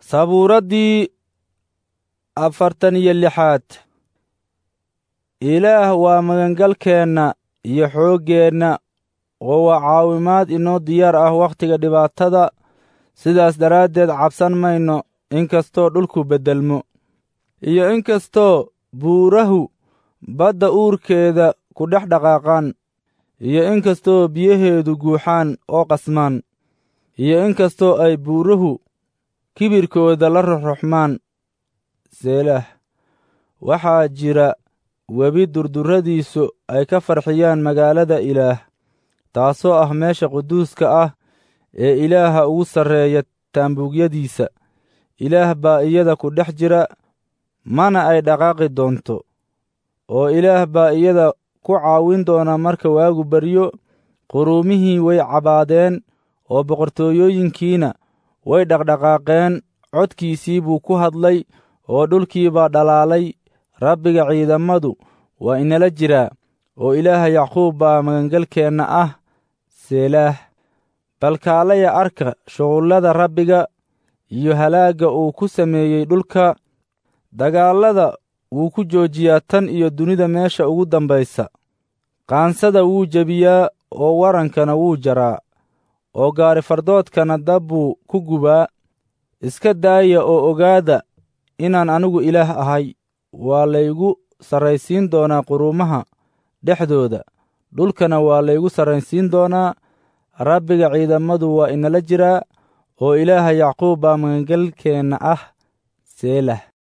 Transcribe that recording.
sabuuraddii afartan iyo lixaad ilaah waa magangalkeenna iyo xooggeenna oo waa caawimaad inoo diyaar ah wakhtiga dhibaatada sidaas daraaddeed cabsan mayno inkastoo dhulku beddelmo iyo inkastoo buurahu badda uurkeeda ku dhex dhaqaaqaan iyo inkastoo biyaheedu guuxaan oo qasmaan iyo inkastoo ay buuruhu kibirkooda la ruxruxmaan seelah waxaa jira webi durdurradiisu ay ka farxiyaan magaalada ilaah taasoo ah meesha quduuska ah ee ilaaha ugu sarreeya taambuugyadiisa ilaah baa iyada ku dhex jira mana ay dhaqaaqi doonto oo ilaah baa iyada ku caawin doona marka waagu baryo quruumihii way cabaadeen oo boqortooyooyinkiina way dhaqdhaqaaqeen codkiisii buu ku hadlay oo dhulkii baa dhalaalay rabbiga ciidamadu waa inala jiraa oo ilaaha yacquub baa magangalkeenna ah seelaah balkaalaya arka shuqullada rabbiga iyo halaagga uu ku sameeyey dhulka dagaallada wuu ku joojiyaa tan iyo dunida meesha ugu dambaysa qaansada wuu jebiyaa oo warankana wuu jaraa oo gaarifardoodkana dab buu ku gubaa iska daaya oo ogaada inaan anigu ilaah ahay waa laygu sarraysiin doonaa quruumaha dhexdooda dhulkana waa laygu sarraysiin doonaa rabbiga ciidamadu waa inala jiraa oo ilaaha yacquub baa magangalkeenna ah seelah